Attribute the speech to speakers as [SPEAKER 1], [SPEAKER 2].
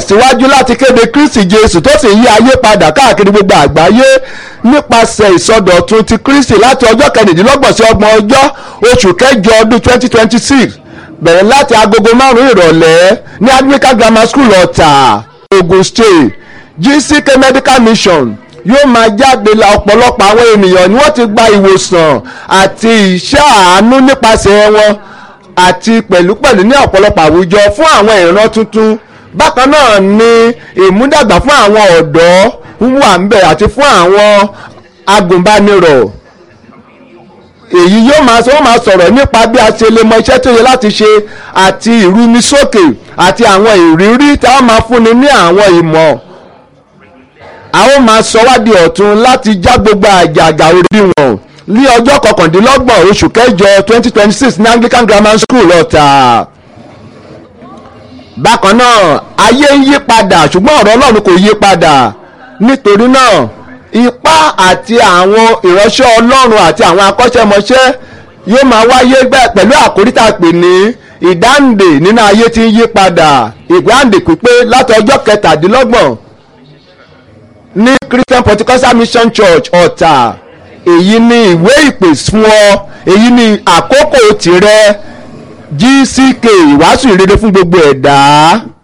[SPEAKER 1] tẹ̀síwájú láti kéde Kristi Jésù tó sì yí ayé padà káàkiri gbogbo àgbáyé nípasẹ̀ ìsọdọ̀tun ti Kristi láti ọjọ́ kẹrìndínlọ́gbọ̀n sí ọgbọ̀n ọjọ́ oṣù kẹjọ ọdún twenty twenty six bẹ̀rẹ̀ láti agogo márùn-ún ìrọ̀lẹ́ ní Anglican Grammar School Ọ̀tà Ogun State GCK Medical Mission yóò máa jáde la ọ̀pọ̀lọpọ̀ àwọn ènìyàn ni wọ́n ti gba ìwòsàn àti iṣẹ́ àánú nípasẹ̀ wọn àti pẹ̀lúpẹ̀lú ní ọ̀pọ̀lọpọ̀ àwùjọ fún àwọn ìran tuntun bákan náà ni ìmúdàgbà fún àwọn ọ̀dọ́ wà ń bẹ̀ àti fún àwọn agùnbánirọ̀ èyí yóò máa sọ wọ́n máa sọ̀rọ̀ nípa bí a ṣe lè mọ iṣẹ́ tó yẹ láti ṣe àti ìrúnisókè àti àwọn ìrírí tí a máa fúnni ní àwọn ìmọ̀ a ó máa sọ wá di ọ̀tun láti já gbogbo àjàgà orí wọn ní ọjọ́ kọkàndínlọ́gbọ̀n oṣù kẹjọ twenty twenty six ní Anglican Grammar School Ọ̀tà bákan náà ayé ń yí padà ṣùgbọ́n ọ̀rọ̀ Ọlọ́run kò yí padà nítorí náà ipá àti àwọn ìránṣẹ́ Ọlọ́run àti àwọn akọ́ṣẹ́mọṣẹ́ yóò máa wáyé pẹ̀lú àkórí tá a pè ní ìdáǹdè nínú ayé tí ń yí padà ìgbàǹdè pípé láti ọjọ́ kẹtàdínlọ́gbọ̀n ní Christian Pentecostal Mission Church Ọ̀tà èyí ni ìwé ìpè fún ọ èyí ni àkókò tìrẹ GCK ìwàásù ìrere fún gbogbo ẹ̀dá.